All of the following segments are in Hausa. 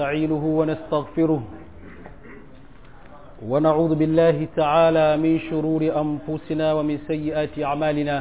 ونستعينه ونستغفره ونعوذ بالله تعالى من شرور أنفسنا ومن سيئات أعمالنا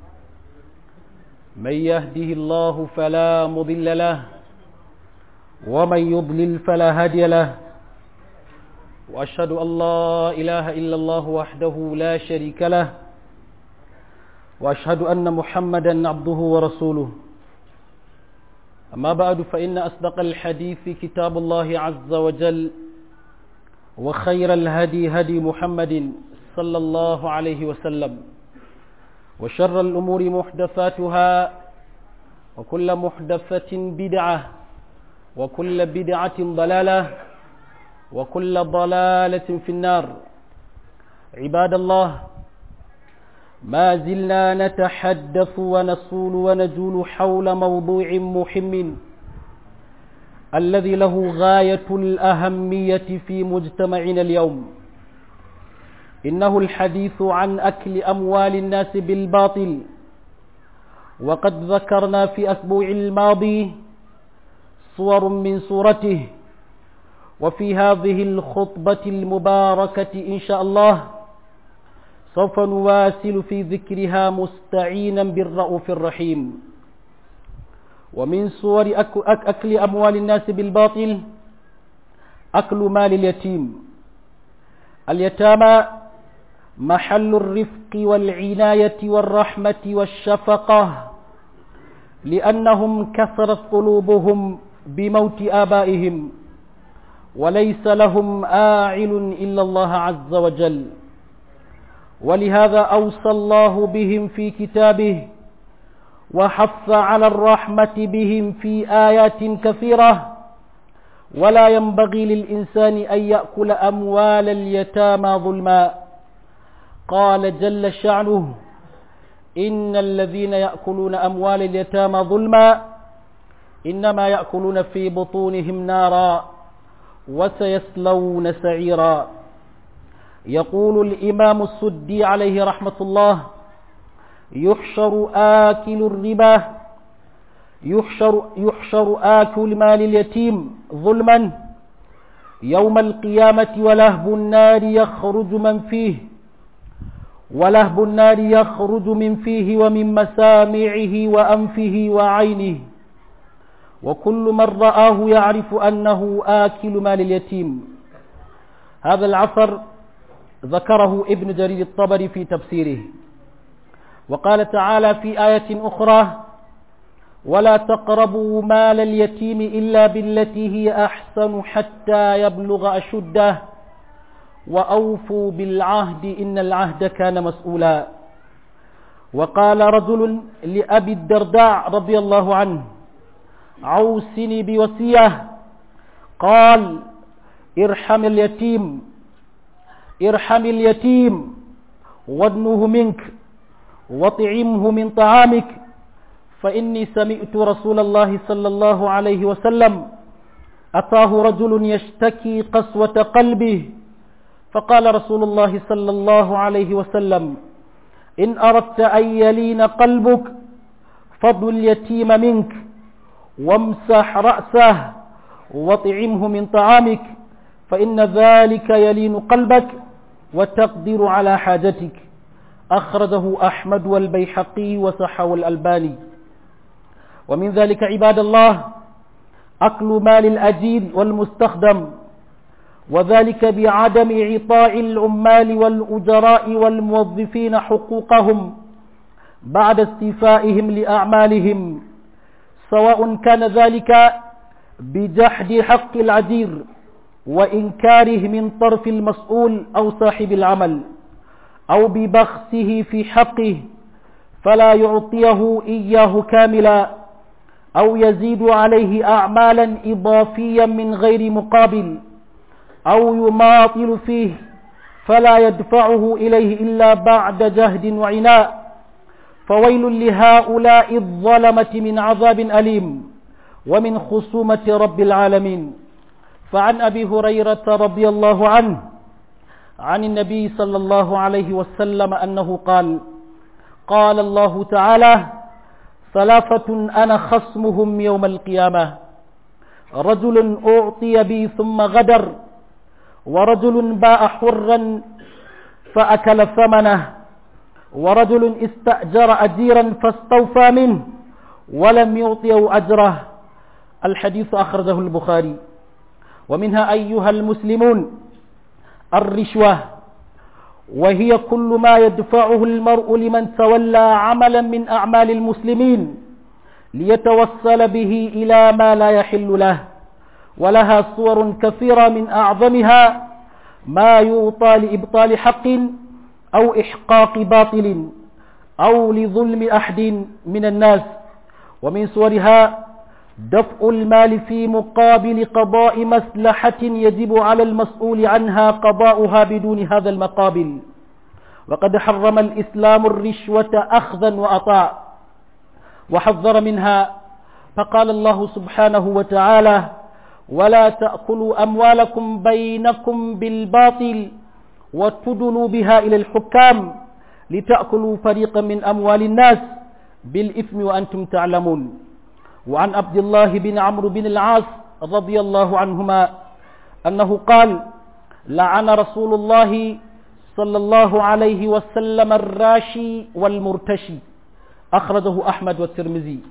من يهده الله فلا مضل له ومن يضلل فلا هادي له وأشهد أن لا إله إلا الله وحده لا شريك له وأشهد أن محمدا عبده ورسوله أما بعد فإن أصدق الحديث كتاب الله عز وجل وخير الهدي هدي محمد صلى الله عليه وسلم وشر الأمور محدثاتها وكل محدثة بدعة وكل بدعة ضلالة وكل ضلالة في النار عباد الله ما زلنا نتحدث ونصول ونجول حول موضوع مهم الذي له غاية الأهمية في مجتمعنا اليوم إنه الحديث عن أكل أموال الناس بالباطل وقد ذكرنا في أسبوع الماضي صور من صورته وفي هذه الخطبة المباركة إن شاء الله سوف نواصل في ذكرها مستعينا بالرؤوف الرحيم ومن صور أكل أموال الناس بالباطل أكل مال اليتيم اليتامى محل الرفق والعناية والرحمة والشفقة لأنهم كثرت قلوبهم بموت آبائهم وليس لهم آعل إلا الله عز وجل ولهذا أوصى الله بهم في كتابه وحث على الرحمة بهم في آيات كثيرة ولا ينبغي للإنسان أن يأكل أموال اليتامى ظلما قال جل شعنه إن الذين يأكلون أموال اليتامى ظلما إنما يأكلون في بطونهم نارا وسيصلون سعيرا يقول الإمام السدي عليه رحمة الله يحشر آكل الربا يحشر, يحشر آكل مال اليتيم ظلما يوم القيامة ولهب النار يخرج من فيه ولهب النار يخرج من فيه ومن مسامعه وأنفه وعينه وكل من رآه يعرف أنه آكل مال اليتيم هذا العصر ذكره ابن جرير الطبري في تفسيره وقال تعالى في آية أخرى ولا تقربوا مال اليتيم إلا بالتي هي أحسن حتى يبلغ أشده وأوفوا بالعهد إن العهد كان مسؤولا وقال رجل لأبي الدرداء رضي الله عنه عوسني بوصية قال ارحم اليتيم ارحم اليتيم وادنه منك وطعمه من طعامك فإني سمعت رسول الله صلى الله عليه وسلم أتاه رجل يشتكي قسوة قلبه فقال رسول الله صلى الله عليه وسلم إن أردت أن يلين قلبك فضل اليتيم منك وامسح رأسه وطعمه من طعامك فإن ذلك يلين قلبك وتقدر على حاجتك أخرجه أحمد والبيحقي وصحه الألباني ومن ذلك عباد الله أكل مال الأجير والمستخدم وذلك بعدم إعطاء العمال والأجراء والموظفين حقوقهم بعد استيفائهم لأعمالهم سواء كان ذلك بجحد حق العجير وإنكاره من طرف المسؤول أو صاحب العمل أو ببخسه في حقه فلا يعطيه إياه كاملا أو يزيد عليه أعمالا إضافيا من غير مقابل أو يماطل فيه فلا يدفعه إليه إلا بعد جهد وعناء فويل لهؤلاء الظلمة من عذاب أليم ومن خصومة رب العالمين فعن أبي هريرة رضي الله عنه عن النبي صلى الله عليه وسلم أنه قال قال الله تعالى ثلاثة أنا خصمهم يوم القيامة رجل أعطي بي ثم غدر ورجل باع حرا فأكل ثمنه ورجل استأجر أجيرا فاستوفى منه ولم يعطيه أجره الحديث أخرجه البخاري ومنها أيها المسلمون الرشوة وهي كل ما يدفعه المرء لمن تولى عملا من أعمال المسلمين ليتوصل به إلى ما لا يحل له ولها صور كثيرة من أعظمها ما يوطى لإبطال حق أو إحقاق باطل أو لظلم أحد من الناس ومن صورها دفع المال في مقابل قضاء مصلحة يجب على المسؤول عنها قضاؤها بدون هذا المقابل وقد حرم الإسلام الرشوة أخذا وأطاع وحذر منها فقال الله سبحانه وتعالى ولا تأكلوا أموالكم بينكم بالباطل وتدلوا بها إلى الحكام لتأكلوا فريقا من أموال الناس بالإثم وأنتم تعلمون وعن عبد الله بن عمرو بن العاص رضي الله عنهما أنه قال لعن رسول الله صلى الله عليه وسلم الراشي والمرتشي أخرجه أحمد والترمذي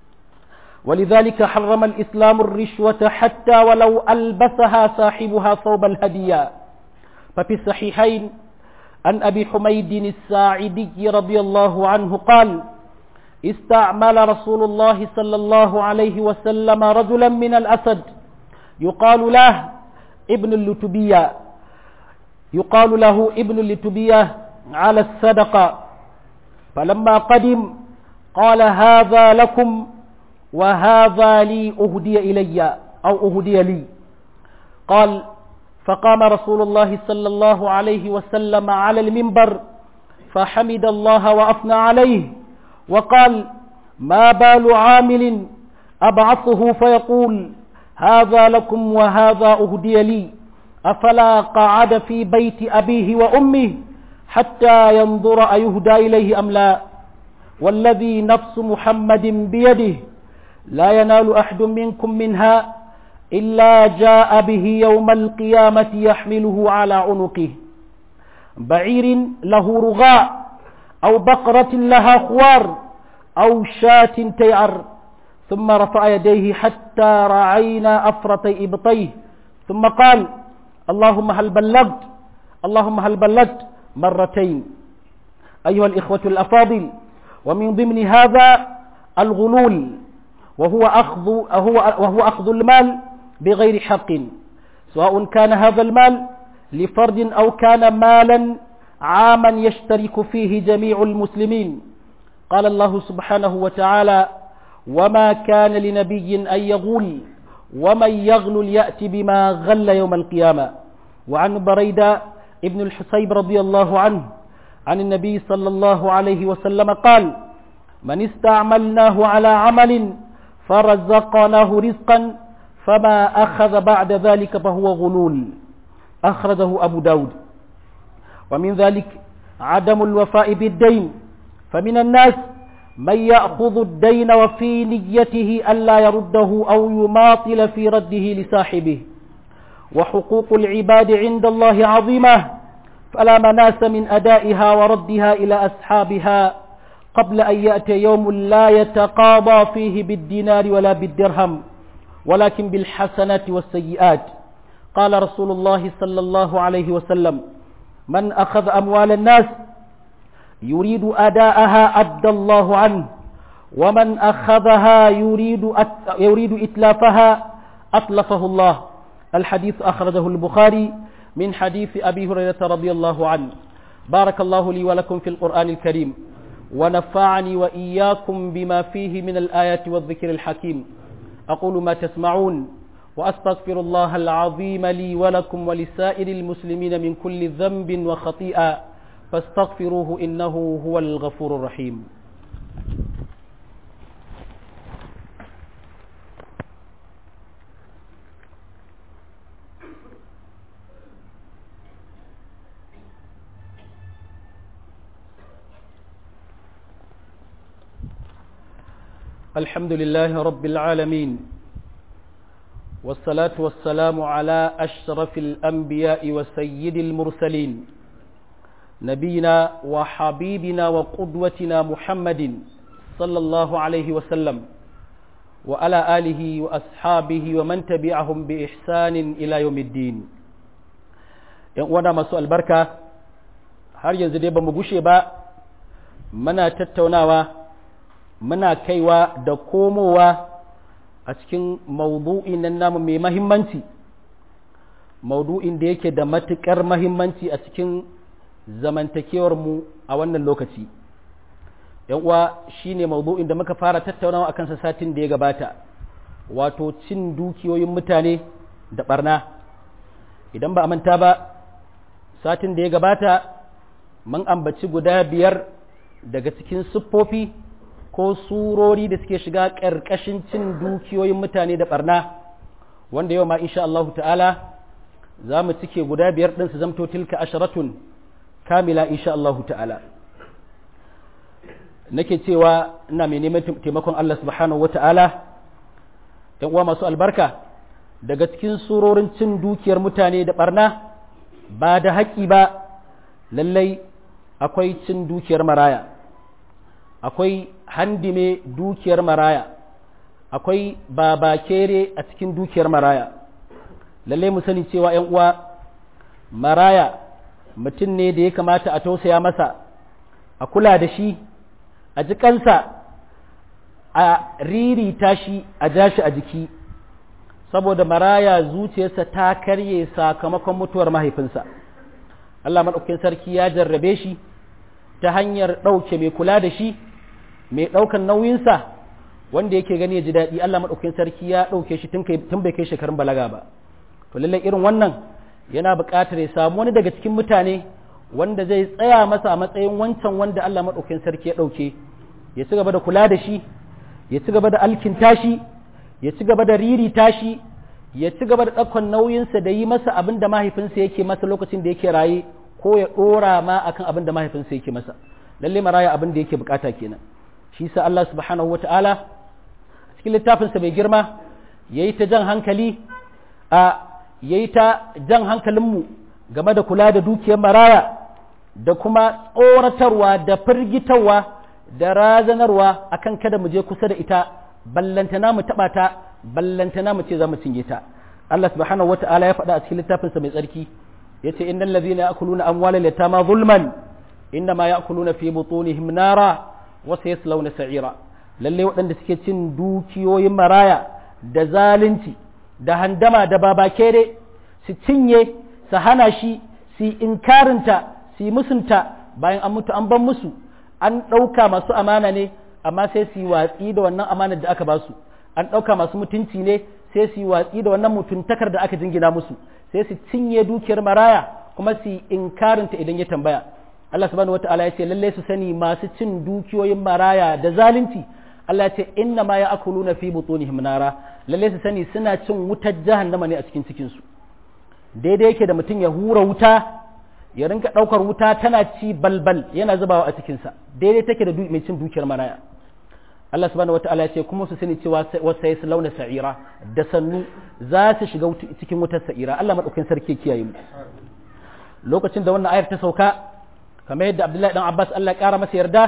ولذلك حرم الإسلام الرشوة حتى ولو ألبسها صاحبها ثوب الهدية ففي الصحيحين عن أبي حميد الساعدي رضي الله عنه قال استعمل رسول الله صلى الله عليه وسلم رجلا من الأسد يقال له ابن اللتبية يقال له ابن اللتبية على الصدقة فلما قدم قال هذا لكم وهذا لي أهدي إلي أو أهدي لي قال فقام رسول الله صلى الله عليه وسلم على المنبر فحمد الله وأثنى عليه وقال ما بال عامل أبعثه فيقول هذا لكم وهذا أهدي لي أفلا قعد في بيت أبيه وأمه حتى ينظر أيهدى إليه أم لا والذي نفس محمد بيده لا ينال أحد منكم منها إلا جاء به يوم القيامة يحمله على عنقه بعير له رغاء أو بقرة لها خوار أو شاة تيعر ثم رفع يديه حتى رعينا أفرتي إبطيه ثم قال اللهم هل بلغت اللهم هل بلغت مرتين أيها الإخوة الأفاضل ومن ضمن هذا الغلول وهو أخذ, وهو, وهو أخذ المال بغير حق سواء كان هذا المال لفرد أو كان مالا عاما يشترك فيه جميع المسلمين قال الله سبحانه وتعالى وما كان لنبي أن يغل ومن يغل يأتي بما غل يوم القيامة وعن بريدة ابن الحسيب رضي الله عنه عن النبي صلى الله عليه وسلم قال من استعملناه على عمل فرزقناه رزقا فما أخذ بعد ذلك فهو غلول أخرجه أبو داود ومن ذلك عدم الوفاء بالدين فمن الناس من يأخذ الدين وفي نيته ألا يرده أو يماطل في رده لصاحبه وحقوق العباد عند الله عظيمة فلا مناس من أدائها وردها إلى أصحابها قبل أن يأتي يوم لا يتقاضى فيه بالدينار ولا بالدرهم ولكن بالحسنات والسيئات قال رسول الله صلى الله عليه وسلم من أخذ أموال الناس يريد أداءها أدى الله عنه ومن أخذها يريد, أت... يريد إتلافها أتلفه الله الحديث أخرجه البخاري من حديث أبي هريرة رضي الله عنه بارك الله لي ولكم في القرآن الكريم ونفعني وإياكم بما فيه من الآيات والذكر الحكيم أقول ما تسمعون وأستغفر الله العظيم لي ولكم ولسائر المسلمين من كل ذنب وخطيئة فاستغفروه إنه هو الغفور الرحيم الحمد لله رب العالمين والصلاة والسلام على أشرف الأنبياء وسيد المرسلين نبينا وحبيبنا وقدوتنا محمد صلى الله عليه وسلم وعلى آله وأصحابه ومن تبعهم بإحسان إلى يوم الدين وانا مسوء البركة har yanzu dai ba mu gushe ba muna tattaunawa muna kaiwa da komowa a cikin maudu'in nan namu mai mahimmanci maudu'in da yake da matuƙar mahimmanci a cikin zamantakewar mu a wannan lokaci uwa shine maudu'in da muka fara tattaunawa akan sa satin da ya gabata wato cin dukiyoyin mutane da barna idan ba a manta ba satin da ya gabata mun ambaci guda biyar daga cikin siffofi ko surori da suke shiga ƙarƙashin cin dukiyoyin mutane da barna wanda yau ma insha Allah ta'ala za mu cike guda biyar ɗin su zamto tilka asharatun kamila insha Allah ta'ala nake cewa ina mai neman taimakon Allah subhanahu wa ta'ala ‘yan uwa masu albarka daga cikin surorin cin dukiyar mutane da barna ba da haƙi ba lallai akwai cin dukiyar maraya akwai handime dukiyar maraya akwai babakere a cikin dukiyar maraya lallai mu sani cewa ‘yan uwa maraya mutum ne da ya kamata a tausaya masa a kula da shi a ji kansa a ririta shi a ja shi a jiki saboda maraya zuciyarsa ta karye sakamakon mutuwar mahaifinsa Allah maɗaukin sarki ya jarrabe shi ta hanyar ɗauke mai kula da shi mai ɗaukan nauyinsa wanda yake gani ya ji daɗi Allah maɗaukin sarki ya ɗauke shi tun bai kai shekarun balaga ba to lallai irin wannan yana buƙatar ya samu wani daga cikin mutane wanda zai tsaya masa a matsayin wancan wanda Allah maɗaukin sarki ya ɗauke ya ci gaba da kula da shi ya ci gaba da alkinta shi ya ci gaba da ririta shi ya ci gaba da ɗaukan nauyinsa da yi masa abin da mahaifinsa yake masa lokacin da yake raye ko ya ɗora ma akan abin da mahaifinsa yake masa lalle maraya abin da yake bukata kenan shi sa Allah subhanahu wa ta'ala cikin littafinsa mai girma ya yi ta jan hankali a ya yi ta jan hankalinmu game da kula da dukiyar maraya da kuma tsoratarwa da firgitarwa da razanarwa akan kada mu je kusa da ita ballantana mu taɓa ta ballantana mu ce za mu cinye ta Allah subhanahu wata'ala ya faɗa a cikin littafinsa mai tsarki yace innal ladhina ya'kuluna amwalal yatama zulman innama ya'kuluna fi butunihim nara wa sayaslawna sa'ira lalle waɗanda suke cin dukiyoyin maraya da zalunci da handama da babakere su cinye su hana shi su inkarinta su musunta bayan an mutu an ban musu an ɗauka masu amana ne amma sai su yi watsi da wannan amanar da aka ba su an ɗauka masu mutunci ne sai su yi watsi da wannan mutuntakar da aka jingina musu sai su cinye dukiyar maraya kuma su yi inkarinta idan ya tambaya Allah subhanahu wata'ala ya ce lalle su sani masu cin dukiyoyin maraya da zalunci Allah ya ce inna ma ya'kuluna fi butunihim nara lalle su sani suna cin wutar jahannama ne a cikin cikin su daidai yake da mutum ya hura wuta ya rinka ɗaukar wuta tana ci balbal yana zubawa a cikinsa daidai take da mai cin dukiyar maraya Allah subhanahu wata'ala ya ce kuma su sani cewa wasa ya launa sa'ira da sannu za su shiga cikin wutar sa'ira Allah maɗaukin sarki kiyaye mu lokacin da wannan ayar ta sauka kamar yadda Abdullahi dan Abbas Allah ya ƙara masa yarda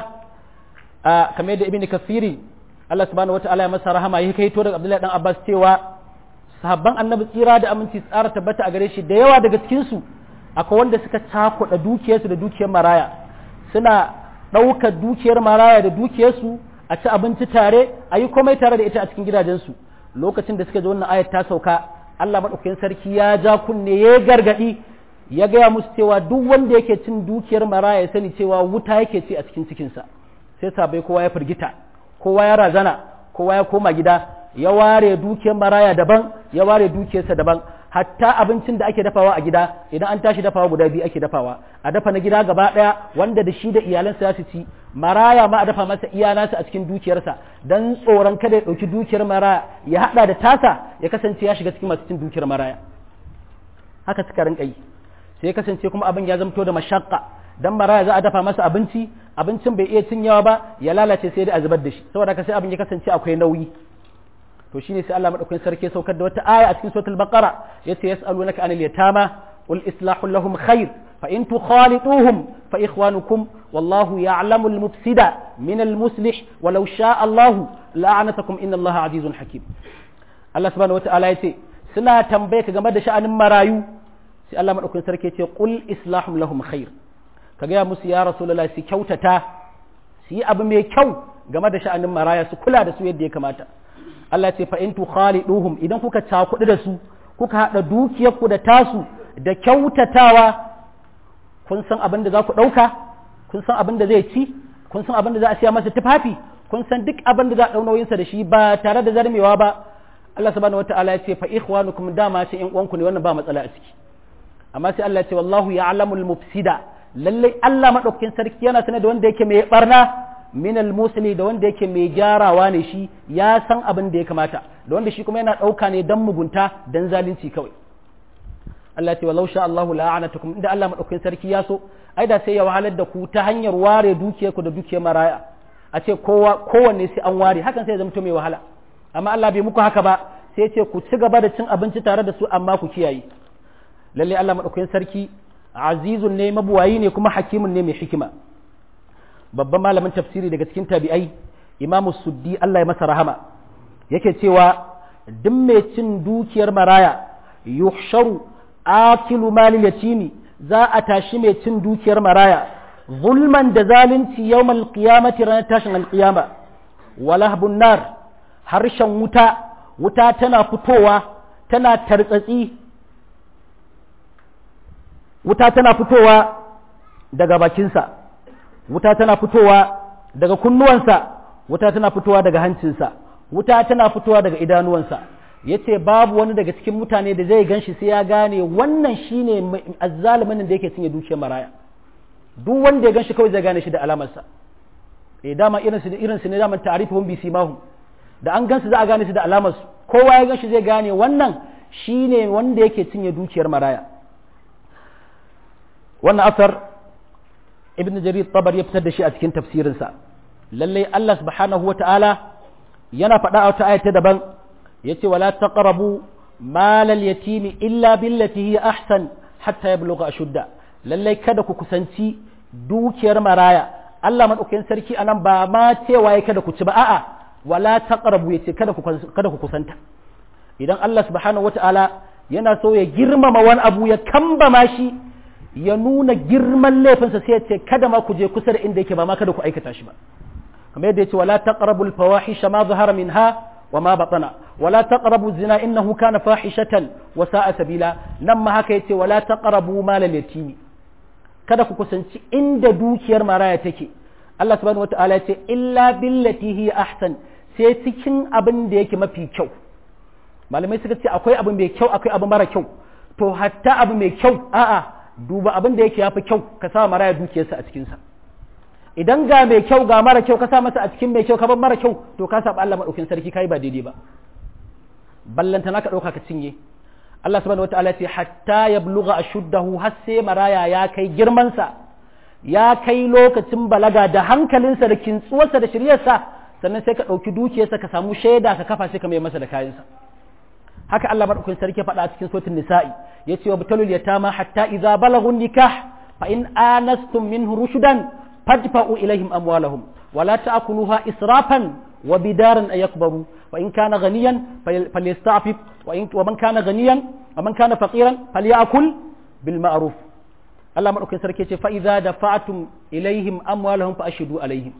kamar yadda Ibn Kathiri Allah subhanahu wata'ala ya masa rahama ya kai to daga Abdullahi dan Abbas cewa sahabban annabi tsira da aminci tsara tabbata a gare shi da yawa daga cikin su akwai wanda suka cakuɗa dukiyarsu da dukiyar maraya suna ɗaukar dukiyar maraya da dukiyarsu a ci abinci tare a yi komai tare da ita a cikin gidajensu lokacin da suka ji wannan ayat ta sauka Allah maɗaukakin sarki ya ja kunne ya gargaɗi ya gaya musu cewa duk wanda yake cin dukiyar maraya ya sani cewa wuta yake ci a cikin cikinsa sai sabai kowa ya firgita kowa ya razana kowa ya koma gida ya ware dukiyar maraya daban ya ware dukiyarsa daban hatta abincin da ake dafawa a gida idan an tashi dafawa guda biyu ake dafawa a dafa na gida gaba daya wanda da shi da iyalansa su ci maraya ma a dafa masa iyalansa a cikin dukiyarsa dan tsoron kada ya dauki dukiyar maraya ya hada da tasa ya kasance ya shiga cikin masu cin dukiyar maraya haka suka rinka yi sai ya kasance kuma abin ya zamto da mashakka dan maraya za a dafa masa abinci abincin bai iya cinyawa ba ya lalace sai dai a zubar da shi saboda haka sai abin ya kasance akwai nauyi to shine sai Allah madaukakin sarki saukar da wata aya a cikin suratul baqara yace yas'alunaka anil yatama qul islahu lahum khair fa in tukhalituhum fa ikhwanukum wallahu ya'lamu al-mufsida min al-muslih walau sha'a Allah la'anatakum inna Allah azizun hakim Allah subhanahu wata'ala yace suna tambaye ka game da sha'anin marayu sai Allah madaukakin sarki yace qul islahu lahum khair ka ga musu ya rasulullahi su kyautata su yi abu mai kyau game da sha'anin maraya su kula da su yadda ya kamata Allah ce fa in tukhaliduhum idan kuka cakudu da su kuka hada dukiyarku da tasu da kyautatawa kun san abin da za ku dauka kun san abin da zai ci kun san abin da za a siya masa tufafi kun san duk abin da za a dau nauyin sa da shi ba tare da zarmewa ba Allah subhanahu wataala ya ce fa ikhwanukum dama sai in uwanku ne wannan ba matsala a ciki amma sai Allah ya ce wallahu ya'lamul mufsida lalle Allah madaukakin sarki yana sanar da wanda yake mai barna minal musli da wanda yake mai gyarawa ne shi ya san abin da ya kamata da wanda shi kuma yana ɗauka ne don mugunta don zalunci kawai Allah ce walau sha Allahu la'anatukum inda Allah madaukakin sarki ya so ai da sai ya wahalar da ku ta hanyar ware dukiyar ku da dukiyar maraya a ce kowa kowanne sai an ware hakan sai ya zama mai wahala amma Allah bai muku haka ba sai ce ku ci gaba da cin abinci tare da su amma ku kiyaye lalle Allah madaukakin sarki azizun ne mabuwayi ne kuma hakimun ne mai hikima babban malamin tafsiri daga cikin tabi'ai imamu suddi Allah ya masa rahama yake cewa duk mai cin dukiyar maraya yuhsharu akilu malil yatimi za a tashi mai cin dukiyar maraya zulman da zalunci yawmal qiyamati ranar tashin alqiyama walahbun nar harshen wuta wuta tana fitowa tana tartsatsi wuta tana fitowa daga bakinsa wuta tana fitowa daga kunnuwansa wuta tana fitowa daga hancinsa wuta tana fitowa daga idanuwansa ya ce babu wani daga cikin mutane da zai gan shi sai ya gane wannan shine azzalimin da yake cinye dukiyar maraya duk wanda ya gan shi kawai zai gane shi da alamarsa eh dama irin su irin su ne dama ta'rifuhum bi simahum da an gan su za a gane su da alamarsu kowa ya gan shi zai gane wannan shine wanda yake cinye dukiyar maraya wannan asar ibn jarir tabar ya fitar da shi a cikin tafsirinsa lallai Allah subhanahu wata'ala yana faɗa a wata ayata daban yace wala taqrabu malal yatimi illa billati hiya ahsan hatta yablugha ashudda lallai kada ku kusanci dukiyar maraya Allah madaukakin sarki anan ba ma cewa ya kada ku ci ba a'a wala taqrabu yace kada ku kada ku kusanta idan Allah subhanahu wata'ala yana so ya girmama wani abu ya kambama shi ya nuna girman laifinsa sai ya ce kada ma ku je kusa da inda yake ba ma kada ku aikata shi ba kamar yadda yace wala taqrabul fawahisha ma zahara minha wa ma batana wala taqrabu zina innahu kana fahishatan wa sa'a sabila nan ma haka yace wala taqrabu malal yatimi kada ku kusanci inda dukiyar maraya take Allah subhanahu wataala yace illa billati hi ahsan sai cikin abin da yake mafi kyau malamai suka ce akwai abu mai kyau akwai abu mara kyau to hatta abu mai kyau a'a duba abin da yake yafi kyau ka sa maraya dukiyarsa a cikinsa idan ga mai kyau ga mara kyau ka sa masa a cikin mai kyau ka bar mara kyau to ka saba Allah madaukin sarki kai ba daidai ba ballanta naka dauka ka cinye Allah subhanahu wataala ya ce hatta yablugha ashuddahu har sai maraya ya kai girman sa ya kai lokacin balaga da hankalinsa da kintsuwarsa da shiryarsa sannan sai ka dauki dukiyarsa ka samu shaida ka kafa sai ka mai masa da kayansa haka Allah madaukakin sarki faɗa a cikin suratul nisa'i yace wa batalul yatama hatta idza balagu nikah fa in anastum minhu rushdan fadfa'u ilaihim amwalahum wa la ta'kuluha israfan wa bidaran ay yakbaru wa in kana ghaniyan falyasta'fif wa in wa man kana ghaniyan wa man kana faqiran falyakul bil ma'ruf Allah madaukakin sarki yace fa idza dafa'tum ilaihim amwalahum fa ashhadu alaihim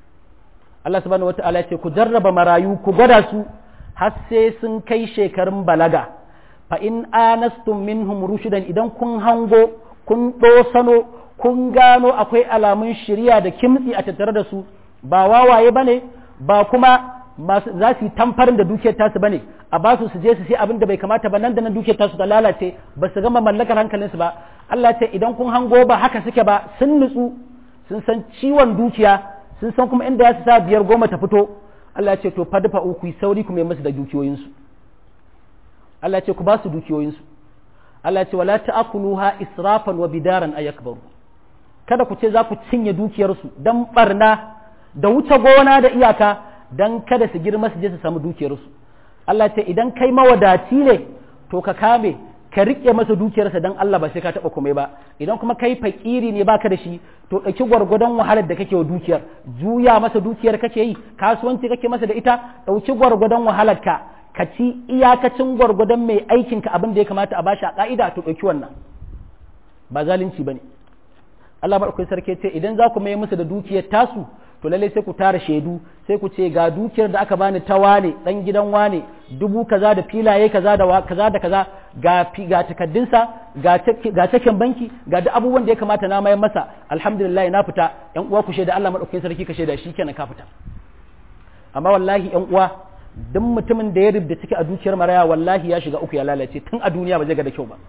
Allah subhanahu wata'ala yace ku jarraba marayu ku gwada su har sai sun kai shekarun balaga fa in anastum minhum rushdan idan kun hango kun ɗosano kun gano akwai alamun shirya da kimtsi a tattare da su ba wawaye bane ba kuma masu za su yi tamfarin da dukiyar tasu bane a ba su su je su sai abin da bai kamata ba nan da nan dukiyar tasu ta lalace ba su gama mallakar hankalinsu ba Allah ce idan kun hango ba haka suke ba sun nutsu sun san ciwon dukiya sun san kuma inda ya su sa biyar goma ta fito Allah ce to fadfa uku sauri ku mai musu da dukiyoyinsu Allah ce ku ba su dukiyoyinsu Allah ce wala ta'kuluha israfan wa bidaran ayakbaru kada ku ce za ku cinye dukiyarsu dan barna da wuce gona da iyaka dan kada su girma su je su samu dukiyarsu Allah ce idan kai mawadaci ne to ka kame ka riƙe masa dukiyarsa don Allah ba sai ka taɓa komai ba idan kuma kai fakiri ne baka da shi to ɗauki gwargwadon wahalar da kake wa dukiyar juya masa dukiyar kake yi kasuwanci kake masa da ita ɗauki gwargwadon wahalar ka ka ci iyakacin gwargwadon mai aikin ka abin da ya kamata a bashi a ka'ida to ɗauki wannan ba zalunci bane Allah madaukakin sarki ce idan za ku mai musu da dukiyar tasu to lallai sai ku tara shaidu sai ku ce ga dukiyar da aka bani ta wane dan gidan wane dubu kaza da filaye kaza da kaza da kaza ga ga takaddunsa ga ga cikin banki ga duk abubuwan da ya kamata na mayar masa alhamdulillah na fita yan uwa ku shaida Allah madaukakin sarki ka shaida shikenan ka fita amma wallahi yan uwa duk mutumin da ya rubda ciki a dukiyar maraya wallahi ya shiga uku ya lalace tun a duniya ba zai ga da kyau ba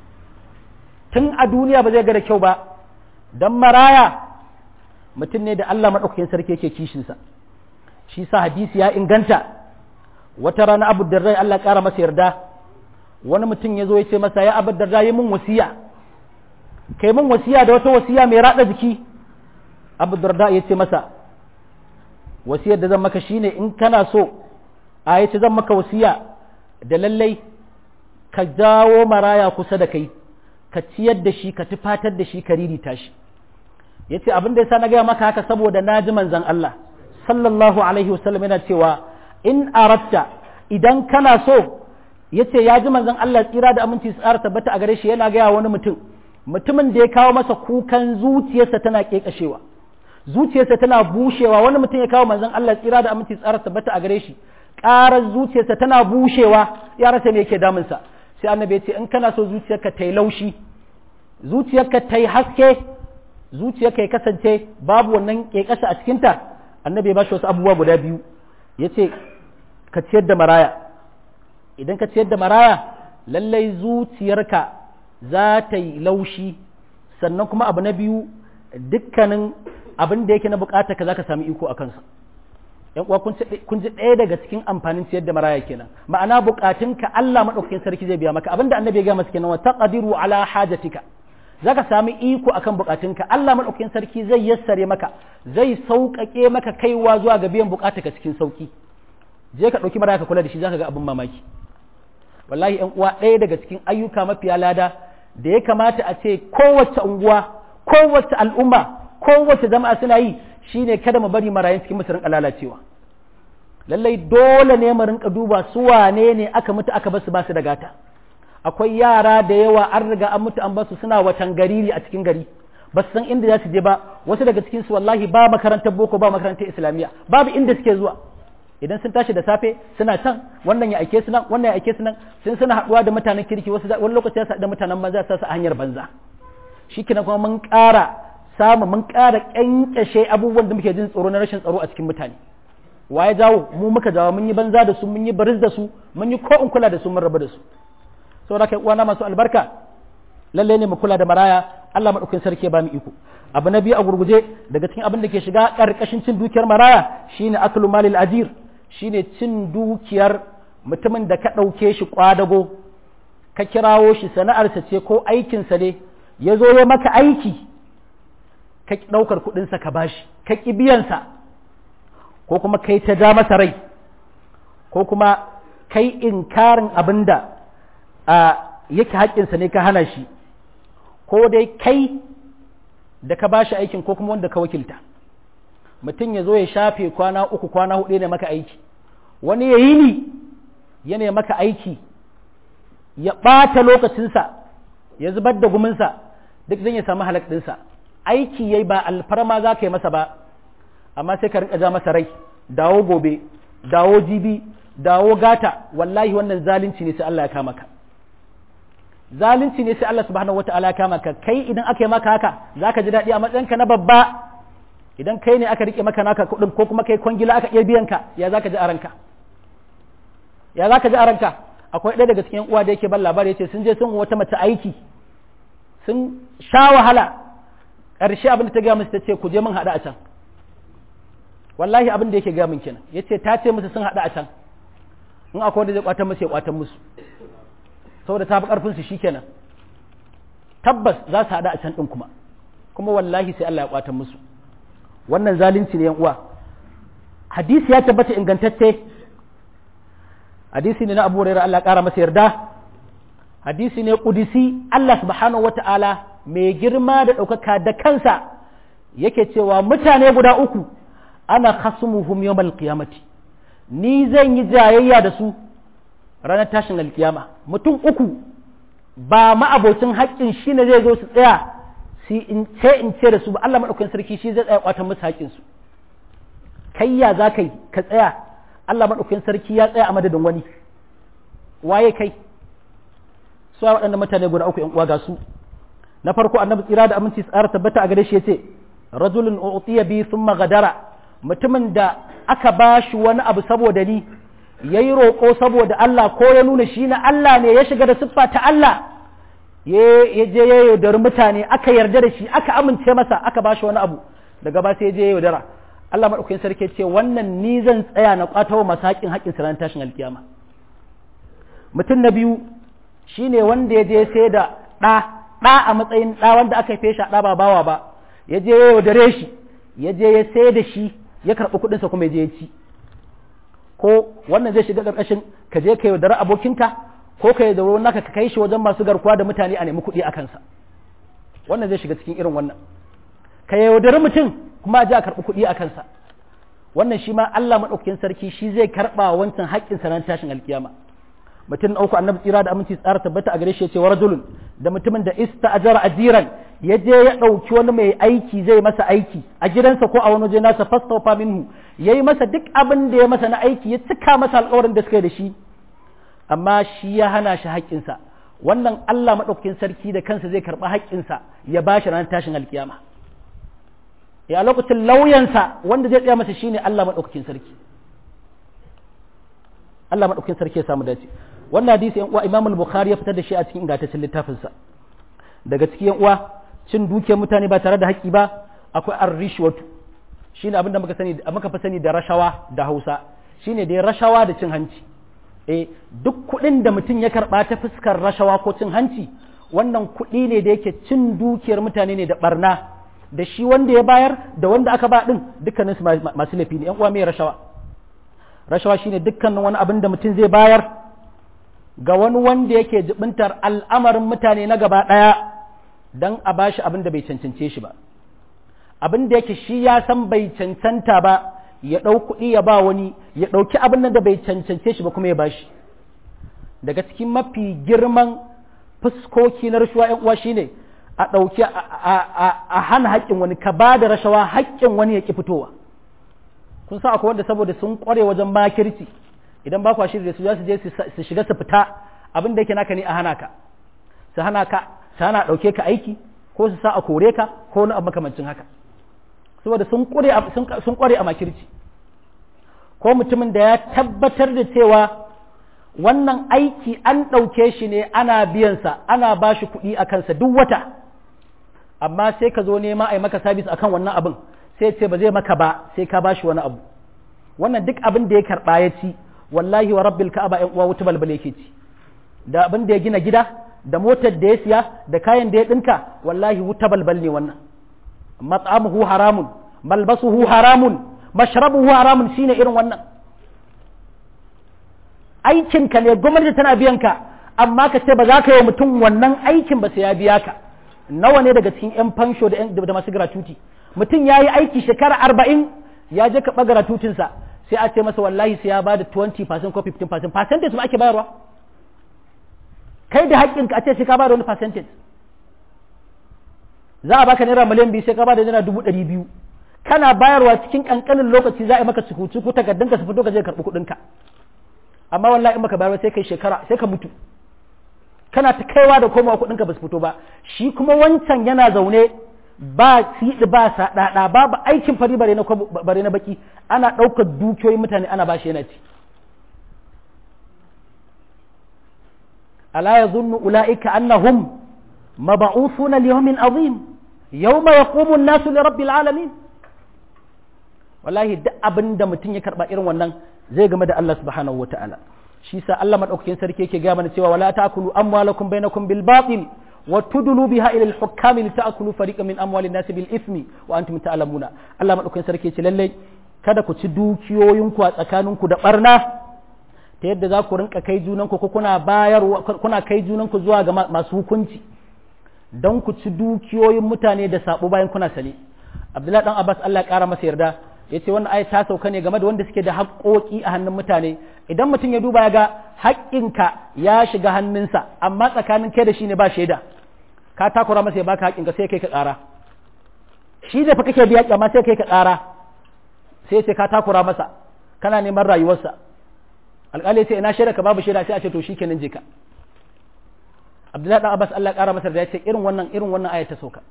tun a duniya ba zai ga da kyau ba dan maraya mutum ne da Allah maɗaukakin sarki yake kishinsa shi sa hadisi ya inganta wata rana abu darda Allah ƙara masa yarda wani mutum ya zo ya ce masa ya abu darda yi mun wasiya kai mun wasiya da wata wasiya mai raɗa jiki abu darda ya ce masa wasiyar da zan maka shine in kana so a yace zan maka wasiya da lallai ka jawo maraya kusa da kai ka ciyar da shi ka tufatar da shi ka ririta shi ya ce abin da ya sa na gaya maka haka saboda na ji manzan Allah sallallahu alaihi wasallam yana cewa in aratta idan kana so ya ce ya ji manzan Allah tsira da aminci tsara tabbata a gare shi yana gaya wani mutum mutumin da ya kawo masa kukan zuciyarsa tana kekashewa zuciyarsa tana bushewa wani mutum ya kawo manzan Allah tsira da aminci tsara tabbata a gare shi ƙarar zuciyarsa tana bushewa ya rasa me yake damunsa sai annabi ya ce in kana so zuciyarka ta yi laushi zuciyarka ta yi haske zuciyarka ya kasance babu wannan ƙeƙasa a cikinta annabi ya ba shi wasu abubuwa guda biyu ya ce ka ciyar da maraya idan ka ciyar da maraya lallai zuciyarka za ta yi laushi sannan kuma abu na biyu dukkanin abin da yake na bukata ka za ka sami iko a kansa yan uwa kun ji ɗaya daga cikin amfanin ciyar da maraya kenan ma'ana bukatunka Allah madaukakin sarki zai biya maka abinda annabi ya ga masa kenan wa taqdiru ala hajatika zaka sami iko akan bukatunka Allah madaukakin sarki zai yassare maka zai sauƙaƙe maka kaiwa zuwa ga biyan bukatunka cikin sauki je ka ɗauki maraya ka kula da shi zaka ga abin mamaki wallahi yan uwa ɗaya daga cikin ayyuka mafiya lada da ya kamata a ce kowace unguwa kowace al'umma kowace jama'a suna yi shine kada mu bari marayun cikin musu rinka lalacewa lallai dole ne mu rinka duba su wane ne aka mutu aka basu basu da gata akwai yara da yawa an riga an mutu an basu suna watan gari a cikin gari ba su san inda za su je ba wasu daga cikin su wallahi ba makarantar boko ba makarantar islamiyya babu inda suke zuwa idan sun tashi da safe suna can wannan ya aike su nan wannan ya aike su nan sun suna haɗuwa da mutanen kirki wasu wani lokaci ya da mutanen banza su a hanyar banza shikenan kuma mun ƙara samu mun ƙara ƙyanƙyashe abubuwan da muke jin tsoro na rashin tsaro a cikin mutane wa ya jawo mu muka jawo mun yi banza da su mun yi baris da su mun yi ko in kula da su mun rabu da su saboda kai uwana masu albarka lalle ne mu kula da maraya Allah madaukakin sarki ya ba mu iko abu na biyu a gurguje daga cikin abin da ke shiga karkashin cin dukiyar maraya shine aklu malil ajir shine cin dukiyar mutumin da ka ɗauke shi kwadago ka kirawo shi sana'arsa ce ko aikinsa ne ya zo ya maka aiki ka ɗaukar kuɗinsa ka bashi ka ƙi biyansa ko kuma kai ta ja masa rai ko kuma kai inkarin abin da yake haƙƙinsa ne ka hana shi ko dai kai da ka bashi aikin ko kuma wanda ka wakilta mutum ya zo ya shafe kwana uku kwana hudu ne maka aiki wani ya yi ni ya maka aiki ya ɓata lokacinsa ya zubar da guminsa duk zan ya samu halak ɗinsa aiki yayi ba alfarma za ka yi masa ba amma sai ka rinka ja masa rai dawo gobe dawo jibi dawo gata wallahi wannan zalunci ne sai Allah ya kama ka zalunci ne sai Allah subhanahu wata'ala ya kama ka kai idan aka yi maka haka zaka ji daɗi a matsayinka na babba idan kai ne aka rike maka naka kuɗin ko kuma kai kwangila aka iya biyan ka ya zaka ji a ranka ya zaka ji a ranka akwai ɗaya daga cikin uwa da yake ban labari yace sun je sun wata mace aiki sun sha wahala ƙarshe abin da ta gaya musu ta ce ku je mun haɗu a can wallahi abin da yake gaya min kenan ya ce ta ce musu sun haɗu a can in akwai wanda zai kwatan musu ya kwatan musu saboda ta fi ƙarfin su shikenan tabbas za su haɗu a can ɗin kuma kuma wallahi sai Allah ya kwatan musu wannan zalunci ne yan uwa hadisi ya tabbata ingantacce hadisi ne na Abu Hurairah Allah ƙara masa yarda hadisi ne kudisi Allah subhanahu wata'ala mai girma da ɗaukaka da kansa yake cewa mutane guda uku ana khasumuhum yawmal qiyamati ni zan yi jayayya da su ranar tashin alkiyama mutum uku ba ma'abocin haƙƙin shi ne zai zo su tsaya su in ce in ce da su ba Allah maɗaukakin sarki shi zai tsaya kwatan musu haƙƙin su kai ya za ka yi ka tsaya Allah maɗaukakin sarki ya tsaya a madadin wani waye kai su waɗannan mutane guda uku ƴan uwa ga su na farko annabi tsira da aminci tsara tabbata a gare shi yace rajulun utiya bi thumma gadara mutumin da aka bashi wani abu saboda ni yayi roƙo saboda Allah ko ya nuna shi na Allah ne ya shiga da siffa ta Allah ya je ya yaudari mutane aka yarda da shi aka amince masa aka bashi wani abu daga ba sai ya je ya yaudara Allah madaukakin sarki ce wannan ni zan tsaya na kwatawa masu haƙin haƙin sa tashin alkiyama mutum na biyu shine wanda ya je sai da ɗa ɗa a matsayin ɗa wanda aka haife shi a ɗa ba bawa ba ya je ya yaudare shi ya je ya sai da shi ya karɓi kuɗinsa kuma ya je ya ci ko wannan zai shiga ƙarƙashin ka je ka yaudari abokinka ko ka yaudari wani naka ka kai shi wajen masu garkuwa da mutane a nemi kuɗi a kansa wannan zai shiga cikin irin wannan ka yaudari mutum kuma a je a karɓi kuɗi a kansa wannan shi ma Allah maɗaukakin sarki shi zai karɓa wancan haƙƙin sa ran tashin alkiyama mutum na uku annabi tsira da aminci tsara tabbata a gare shi ya ce wa rajulun da mutumin da ista ajara ajiran ya je ya ɗauki wani mai aiki zai masa aiki a gidansa ko a wani waje nasa fastaufa minhu ya yi masa duk abin da ya masa na aiki ya cika masa alƙawarin da suka yi da shi amma shi ya hana shi haƙƙinsa wannan Allah maɗaukakin sarki da kansa zai karɓi haƙƙinsa ya ba shi ranar tashin alkiyama ya lokacin lauyansa wanda zai tsaya masa shine Allah maɗaukakin sarki Allah maɗaukakin sarki ya samu dace wannan hadisi yan uwa Imam al-Bukhari ya fitar da shi a cikin ingantaccen littafinsa daga cikin yan uwa cin dukiyar mutane ba tare da haƙƙi ba akwai ar-rishwatu shine abin da muka sani muka fi sani da rashawa da Hausa shine da rashawa da cin hanci eh duk kuɗin da mutum ya karɓa ta fuskar rashawa ko cin hanci wannan kuɗi ne da yake cin dukiyar mutane ne da barna da shi wanda ya bayar da wanda aka ba din dukkanin su masu laifi ne yan uwa mai rashawa rashawa shine dukkanin wani abin da mutum zai bayar ga wani wanda yake jibintar al'amarin mutane na gaba ɗaya don a bashi abin da bai cancance shi ba abin da yake shi ya san bai cancanta ba ya ɗau kuɗi ya ba wani ya ɗauki abin da bai cancance shi ba kuma ya bashi daga cikin mafi girman fuskoki na rashawa ‘yan uwa shine a ɗauki a hana haƙƙin wani ka ba da rashawa haƙƙin wani ya ƙi fitowa kun sa akwai wanda saboda sun ƙware wajen makirci idan ba kwa shirya su za su je su shiga su fita abin da yake naka ne a hana ka su hana ka su hana ɗauke ka aiki ko su sa a kore ka ko wani abu makamancin haka saboda sun ƙware a makirci ko mutumin da ya tabbatar da cewa wannan aiki an ɗauke shi ne ana biyansa ana ba shi kuɗi a kansa duk wata amma sai ka zo nema a yi maka sabis akan wannan abin sai ce ba zai maka ba sai ka ba shi wani abu wannan duk abin da ya karɓa ya ci wallahi wa rabbil ka'aba ƴan uwa wuta balbal yake ci da abin da ya gina gida da motar da ya siya da kayan da ya ɗinka wallahi wuta balbal ne wannan mat'amuhu haramun malbasuhu haramun mashrabuhu haramun shine irin wannan aikinka ne gwamnati tana biyan ka amma ka ce ba za ka yi mutum wannan aikin ba sai ya biya ka nawa ne daga cikin 'yan fansho da masu gratuity mutum ya yi aiki shekara arba'in ya je ka ɓagara tutinsa sai a ce masa wallahi sai ya ba da 20% ko 15% percentage ba ake bayarwa kai da haƙƙinka a ce sai ka ba da wani percentage za a baka naira miliyan biyu sai ka ba da naira dubu ɗari biyu kana bayarwa cikin ƙanƙanin lokaci za a yi maka cuku-cuku takardunka su fito ka je karɓi kuɗinka amma wallahi in baka bayarwa sai kai shekara sai ka mutu kana ta kaiwa da komawa kuɗinka ba su fito ba shi kuma wancan yana zaune ba siɗi ba saɗaɗa babu aikin fari bare na bare na baki ana ɗaukar dukiyoyin mutane ana bashi yana ci ala yazunnu ulaika annahum mab'uthuna li yawmin azim yawma yaqumu an-nasu li rabbil alamin wallahi duk abin da mutum ya karba irin wannan zai game da Allah subhanahu wataala shi sa Allah madaukakin sarki yake ga mana cewa wala ta'kulu amwalakum bainakum bil batil wa tudlu biha ila al hukam li ta'kulu fariqan min amwalin nas bil ithmi wa antum ta'lamuna Allah madaukakin sarki yace lalle kada ku ci dukiyoyinku a tsakaninku da barna ta yadda za ku rinka kai junanku ko kuna bayar kuna kai junanku zuwa ga masu hukunci don ku ci dukiyoyin mutane da sabo bayan kuna sane abdullahi dan abbas Allah ya kara masa yarda ya ce wannan ayat ta sauka ne game da wanda suke da haƙoƙi a hannun mutane idan mutum ya duba ya ga haƙƙinka ya shiga hannunsa amma tsakanin kai da shi ne ba shaida ka takura masa ya baka haƙƙinka sai kai ka ƙara shi da fa kake biya amma sai kai ka ƙara sai ce ka takura masa kana neman rayuwarsa alƙali ce ina shaida ka babu shaida sai a ce to shikenan je ka Abdullahi dan Abbas Allah ƙara masa da ya ce irin wannan irin wannan ayat ta sauka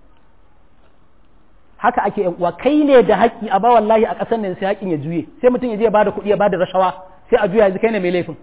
haka ake yan uwa kai ne da haƙƙi a ba wallahi a ƙasar nan sai haƙƙin ya juye sai mutum ya je ya bada kuɗi ya bada rashawa sai a juya yanzu kai ne mai laifin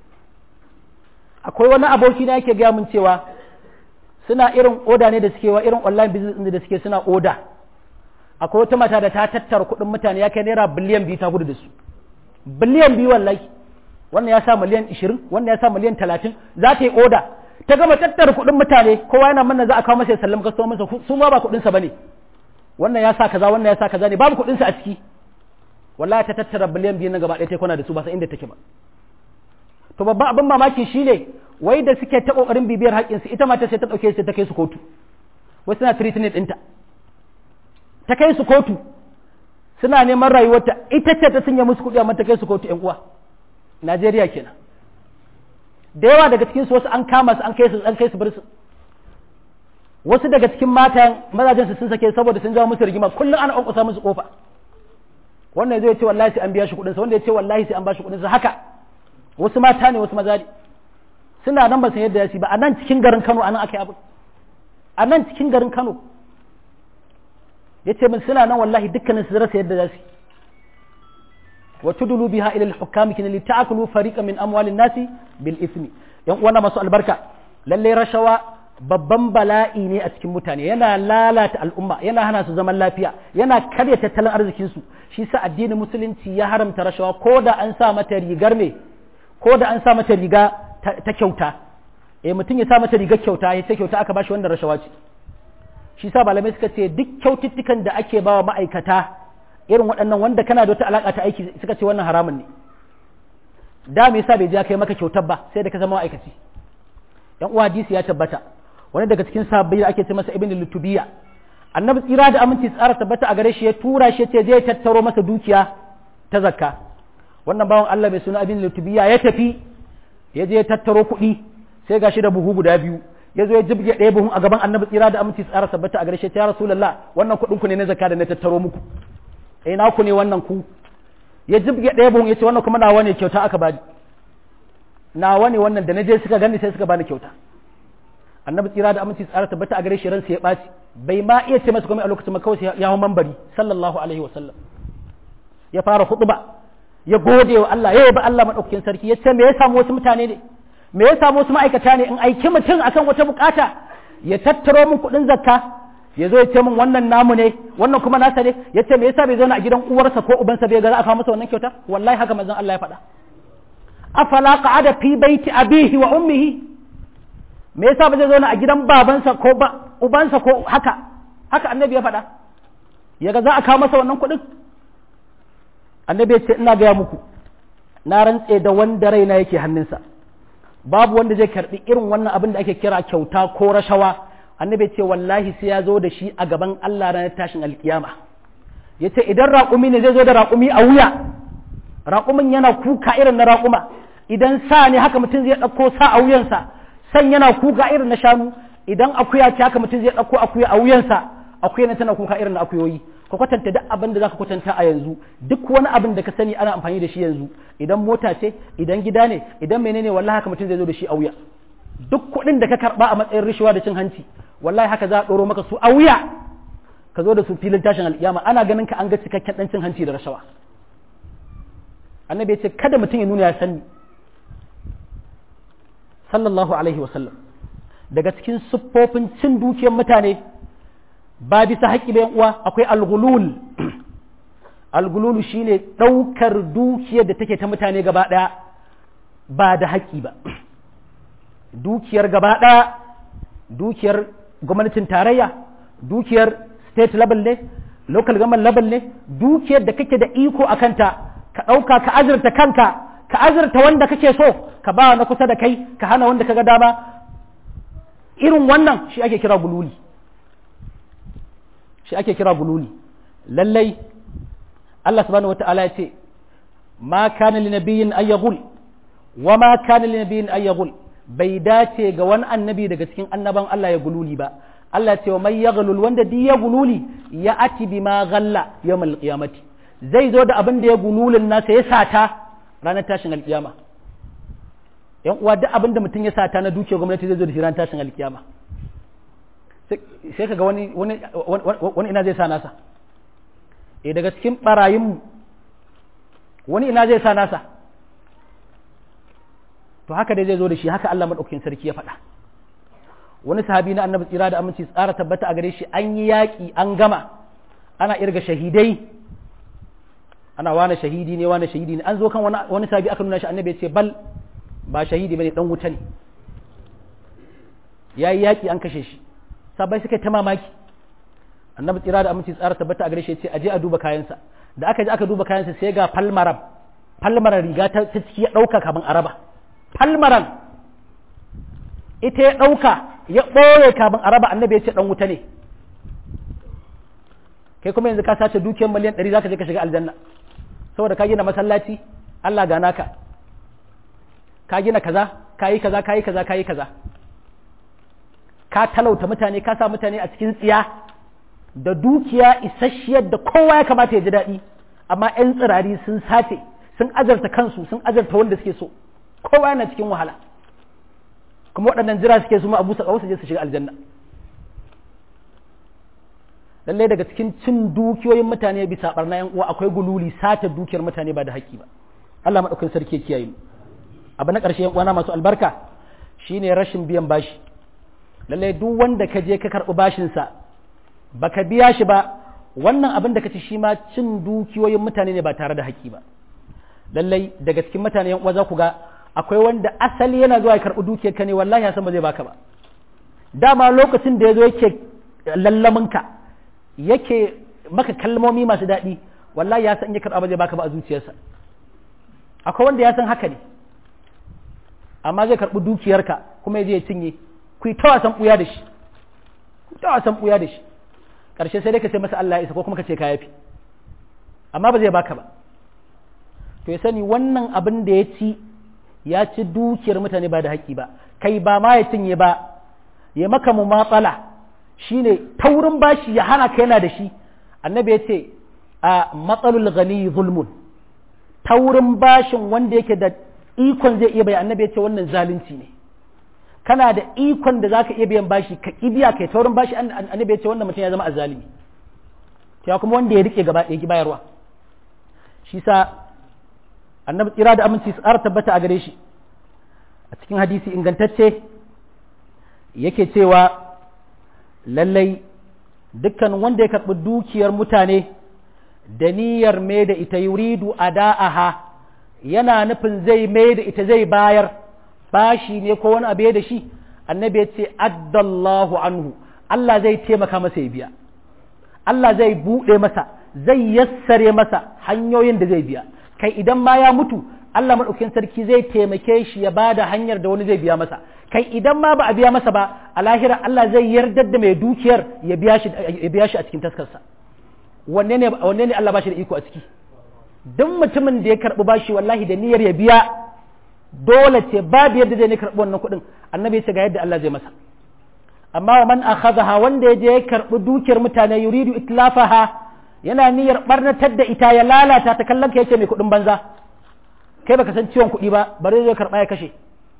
akwai wani aboki na yake gaya min cewa suna irin oda ne da suke wa irin online business da suke suna oda akwai wata mata da ta tattara kuɗin mutane ya kai naira biliyan biyu ta gudu da su biliyan biyu wallahi wannan ya sa miliyan ishirin wannan ya sa miliyan talatin za ta yi oda ta gama tattara kuɗin mutane kowa yana manna za a kawo masa ya sallama kastomansa su ma ba kuɗinsa ba ne wannan ya sa kaza wannan ya sa kaza ne babu kuɗinsa a ciki wallahi ta tattara biliyan biyu na gaba ɗaya ta kwana da su ba san inda take ba to babban abin mamaki shine wai da suke ta kokarin bibiyar haƙƙinsu ita mata sai ta ɗauke su ta kai su kotu wai suna treatment ɗinta ta kai su kotu suna neman rayuwarta ita ce ta sanya musu kuɗi amma ta kai su kotu ƴan uwa Najeriya kenan da yawa daga cikin su wasu an kama su an kai su an kai su birsu wasu daga cikin matan mazajen su sun sake saboda sun jawo musu rigima kullum ana ƙwanƙwasa musu kofa wannan zai ce wallahi sai an biya shi kuɗin sa wanda ya ce wallahi sai an ba shi kuɗin sa haka wasu mata ne wasu maza ne suna nan ba san yadda ya ci ba a nan cikin garin Kano a nan aka yi abu a nan cikin garin Kano ya ce min suna nan wallahi dukkanin su rasa yadda za su wa tudulu biha ila al-hukami kin li ta'kulu fariqan min amwalin nasi bil ismi yan uwana masu albarka lalle rashawa babban bala'i ne a cikin mutane yana lalata al'umma yana hana su zaman lafiya yana karya tattalin arzikin su shi sa addinin musulunci ya haramta rashawa ko da an sa mata rigar me ko da an sa mata riga ta kyauta eh mutum ya sa mata rigar kyauta ya ce kyauta aka bashi wannan rashawa ce shi sa malamai suka ce duk kyaututtukan da ake bawa ma'aikata irin waɗannan wanda kana da wata alaƙa ta aiki suka ce wannan haramun ne da me yasa bai je kai maka kyautar ba sai da ka zama ma'aikaci yan uwa hadisi ya tabbata wani daga cikin sahabbai da ake ce masa ibn lutubiya annabi tsira da aminci tsara tabbata a gare shi ya tura shi ce zai tattaro masa dukiya ta zakka wannan bawan Allah mai suna ibn lutubiya ya tafi ya je ya tattaro kuɗi sai gashi da buhu guda biyu ya zo ya jibge ɗaya buhun a gaban annabi tsira da aminci tsara tabbata a gare shi ya rasulullah wannan kuɗin ku ne na zakka da na tattaro muku eh na ku ne wannan ku ya jibge ɗaya buhun ya ce wannan kuma nawa ne kyauta aka bani nawa ne wannan da na je suka gani sai suka bani kyauta annabi tsira da aminci tsara tabbata a gare shi ransa ya ɓaci bai ma iya ce masa komai a lokacin ma kawai ya hau mambari sallallahu alaihi wa sallam ya fara khutba ya gode wa Allah ya yaba Allah madaukakin sarki ya ce me ya samu wasu mutane ne me ya samu wasu ma'aikata ne in aiki mutum akan wata bukata ya tattaro min kuɗin zakka ya zo ya ce min wannan namu ne wannan kuma nasa ne ya ce me yasa bai zauna a gidan uwarsa ko ubansa bai ga za a kawo masa wannan kyauta wallahi haka manzon Allah ya faɗa afala qa'ada fi baiti abihi wa ummihi me yasa ba zai zauna a gidan babansa ko ba ubansa ko haka haka annabi ya faɗa ya ga za a kawo masa wannan kuɗin annabi ya ce ina gaya muku na rantse da wanda raina yake hannunsa babu wanda zai karbi irin wannan abin da ake kira kyauta ko rashawa annabi ya ce wallahi sai ya zo da shi a gaban Allah ranar tashin alkiyama ya ce idan raƙumi ne zai zo da raƙumi a wuya raƙumin yana kuka irin na raƙuma idan sa ne haka mutum zai ɗauko sa a wuyansa san yana kuka irin na shanu idan akuya ce haka mutum zai ɗauko akuya a wuyansa akuya ne tana kuka irin na akuyoyi ka kwatanta duk abin da zaka kwatanta a yanzu duk wani abin da ka sani ana amfani da shi yanzu idan mota ce idan gida ne idan menene wallahi haka mutum zai zo da shi a wuya duk kuɗin da ka karba a matsayin rishuwa da cin hanci wallahi haka za a ɗoro maka su a wuya ka zo da su filin tashin alƙiyama ana ganin ka an ga cikakken ɗan cin hanci da rashawa annabi ya ce kada mutum ya nuna ya sani sallallahu alaihi wasallam daga cikin siffofin cin dukiyar mutane ba bisa haƙƙi bayan uwa akwai algulul algululu shine ɗaukar dukiyar da take ta mutane gaba ɗaya ba da haƙƙi ba dukiyar gaba ɗaya dukiyar gwamnatin tarayya dukiyar state level ne local government level ne dukiyar da kake da iko a kanta ka ɗauka ka azurta kanka ka azurta wanda kake so ka ba na kusa da kai ka hana wanda kaga dama irin wannan shi ake kira gululi shi ake kira gululi lallai Allah subhanahu wata'ala ya ce ma kana li nabiyyin ay yaghul wa ma kana li nabiyyin ay yaghul bai dace ga wani annabi daga cikin annaban Allah ya gululi ba Allah ya ce wa mai yaghlul wanda duk ya gululi ya ati bima ghalla yawmal qiyamati zai zo da abin da ya gululin nasa ya sata ranar tashin alkiyama yan uwa duk abin da mutum ya sata na dukiyar gwamnati zai zo da shi ranar tashin alkiyama sai kaga wani wani wani ina zai sa nasa eh daga cikin barayin wani ina zai sa nasa to haka dai zai zo da shi haka Allah madaukakin sarki ya faɗa wani sahabi na annabi tsira da aminci tsara tabbata a gare shi an yi yaƙi an gama ana irga shahidai ana wane shahidi ne wane shahidi ne an zo kan wani sahabi aka nuna shi annabi ya ce bal ba shahidi bane dan wuta ne yayi yaƙi an kashe shi sabai suka ta mamaki annabi tsira da aminci tsara tabbata a gare shi ya ce aje a duba kayansa da aka je aka duba kayansa sai ga falmaram falmaran riga ta ciki ya ɗauka kaman araba falmaran ita ya ɗauka ya ɓoye kafin a raba annabi ya ce ɗan wuta ne kai kuma yanzu ka sace dukiyar miliyan ɗari za ka je ka shiga aljanna saboda ka gina masallaci Allah ga naka ka gina kaza ka yi kaza ka yi kaza ka yi kaza ka talauta mutane ka sa mutane a cikin tsiya da dukiya isasshiyar da kowa ya kamata ya ji daɗi amma 'yan tsirari sun sace sun azarta kansu sun azarta wanda suke so kowa yana cikin wahala kuma waɗannan jira suke su ma abu sakawa su je su shiga aljanna lalle daga cikin cin dukiyoyin mutane bisa barna yan uwa akwai gululi sata dukiyar mutane ba da haƙƙi ba Allah madaukakin sarki ya kiyaye mu abu na ƙarshe yan uwana masu albarka shine rashin biyan bashi lalle duk wanda ka je ka karɓi bashin sa baka biya shi ba wannan abin da ka ci shi ma cin dukiyoyin mutane ne ba tare da haƙƙi ba lallai daga cikin mutane yan uwa za ku ga akwai wanda asali yana zuwa ya karɓi dukiyar ka ne wallahi ya san ba zai baka ba dama lokacin da ya zo yake lallaminka yake maka kalmomi masu daɗi wallahi ya san ya karɓa ba zai baka ba a zuciyarsa akwai wanda ya san haka ne amma zai karɓi dukiyarka kuma ya je ya cinye ku yi ta wasan ɓuya da shi ku ta wasan ɓuya da shi ƙarshe sai dai ka ce masa Allah ya isa ko kuma ka ce ka yafi amma ba zai baka ba to ya sani wannan abin da ya ci ya ci dukiyar mutane ba da haƙƙi ba kai ba ma ya cinye ba ya maka mu matsala shine taurin bashi ya hana ka yana da shi annabi ya ce a matsalul gani zulmun taurin bashin wanda yake da ikon zai iya bai annabi ya ce wannan zalunci ne kana da ikon da zaka iya biyan bashi ka kibiya kai taurin bashi annabi ya ce wannan mutum ya zama azalimi ya kuma wanda ya rike gaba ɗaya bayarwa shi sa annabi tsira da aminci su ƙara tabbata a gare shi a cikin hadisi ingantacce yake cewa lallai dukkan wanda ya karɓi dukiyar mutane da niyyar mai da ita yuridu ada'aha yana nufin zai mai da ita zai bayar bashi ne ko wani abu da shi annabi ya ce addallahu anhu Allah zai taimaka masa ya biya Allah zai buɗe masa zai yassare masa hanyoyin da zai biya kai idan ma ya mutu Allah maɗaukin sarki zai taimake shi ya bada hanyar da wani zai biya masa kai idan ma ba a biya masa ba a lahira Allah zai yardar da mai dukiyar ya biya shi ya biya shi a cikin taskarsa wanne ne wanne ne Allah ba shi da iko a ciki duk mutumin da ya karɓi bashi wallahi da niyyar ya biya dole ce babu yadda zai ne karɓi wannan kuɗin annabi ya ce ga yadda Allah zai masa amma wa man akhadha wanda ya je ya karɓi dukiyar mutane yuridu itlafaha yana niyyar barnatar da ita ya lalata ta kallon ka yace mai kuɗin banza kai baka san ciwon kuɗi ba bari zai karɓa ya kashe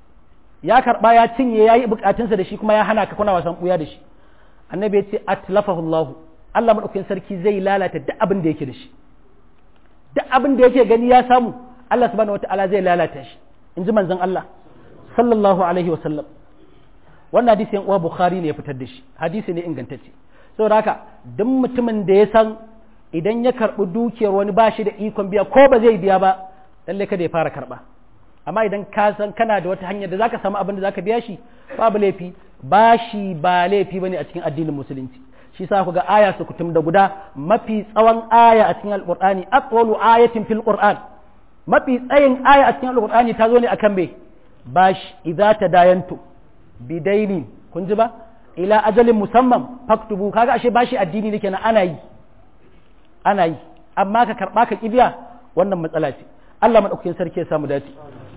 ya karɓa ya cinye ya yi bukatunsa da shi kuma ya hana ka kuna wasan ɓuya da shi annabi ya ce atlafahu Allah Allah madaukakin sarki zai lalata duk abin da yake da shi duk abin da yake gani ya samu Allah subhanahu wataala zai lalata shi in ji manzon Allah sallallahu alaihi wa sallam wannan hadisi yan uwa Bukhari ne ya fitar da shi hadisi ne ingantacce saboda haka duk mutumin da ya san idan ya karɓi dukiyar wani ba shi da ikon biya ko ba zai biya ba lalle kada ya fara karɓa amma idan ka san kana da wata hanyar da zaka samu abin da zaka biya shi babu laifi bashi ba laifi bane a cikin addinin musulunci shi sa ku ga aya su kutum da guda mafi tsawon aya a cikin alqur'ani aqwalu ayatin fil qur'an mafi tsayin aya a cikin alqur'ani ta zo ne akan me bashi idza tadayantu bidainin kun ji ba ila ajalin musamman faktubu kaga ashe bashi addini ne kenan ana yi ana yi amma ka karba ka kibiya wannan matsala ce Allah madaukakin sarki ya samu dace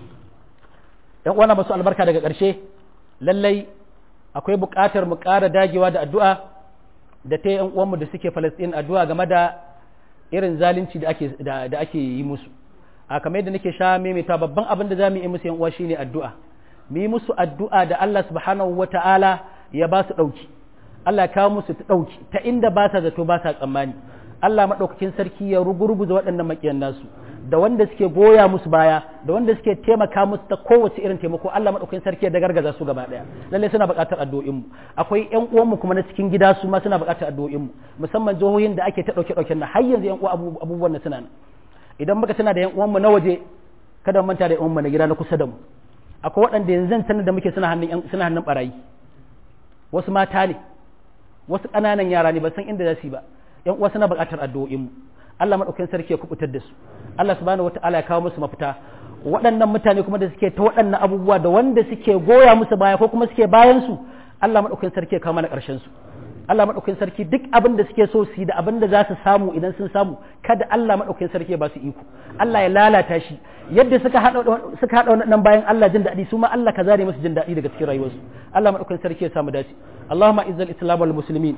yan uwana masu albarka daga ƙarshe lallai akwai buƙatar mu ƙara dagewa da addu'a da ta yan uwanmu da suke Falastin addu'a game da irin zalunci da ake da, ake yi musu a kamar yadda nake sha maimaita babban abin da zamu yi musu yan uwa shine addu'a mu yi musu addu'a da Allah subhanahu wata'ala ya ba su ɗauki Allah ya kawo musu ta ɗauki ta inda ba sa zato ba sa tsammani Allah maɗaukakin sarki ya rugurguza waɗannan maƙiyan nasu da wanda suke goya musu baya da wanda suke taimaka musu ta kowace irin taimako Allah maɗaukakin sarki ya dagargaza su gaba ɗaya lalle suna buƙatar addu'o'in mu akwai ƴan uwanmu kuma na cikin gida su ma suna buƙatar addu'o'in mu musamman jihohin da ake ta ɗauke ɗauken nan har yanzu ƴan uwa abubuwan nan suna nan idan muka tana da ƴan uwanmu na waje kada mu manta da ƴan uwanmu na gida na kusa da mu akwai waɗanda yanzu sanar da muke suna hannun suna hannun barayi wasu mata ne wasu ƙananan yara ne ba san inda za su yi ba ƴan uwa suna buƙatar addu'o'in mu Allah maɗaukakin sarki ya kubutar da su Allah subhanahu wata'ala ya kawo musu mafita waɗannan mutane kuma da suke ta waɗannan abubuwa da wanda suke goya musu baya ko kuma suke bayan su Allah maɗaukakin sarki ya kawo mana ƙarshen su Allah maɗaukakin sarki duk abin da suke so su yi da abin da za su samu idan sun samu kada Allah maɗaukakin sarki ya ba su iko Allah ya lalata shi yadda suka haɗa suka haɗa wannan bayan Allah jin daɗi su ma Allah ka zare musu jin daɗi daga cikin rayuwarsu Allah maɗaukakin sarki ya samu dace Allahumma izzal islam wal muslimin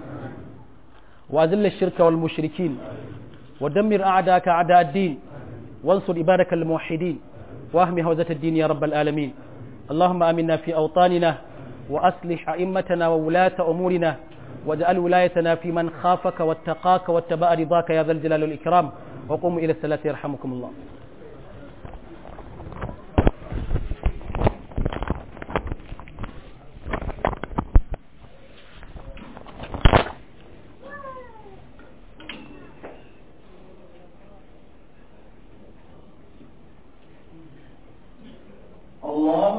wa azilla shirka wal mushrikin ودمر أعداءك أعداء الدين وانصر عبادك الموحدين واهم هوزة الدين يا رب العالمين اللهم آمنا في أوطاننا وأصلح أئمتنا وولاة أمورنا واجعل ولايتنا في من خافك واتقاك واتبع رضاك يا ذا الجلال والإكرام وقوموا إلى الصلاة يرحمكم الله الله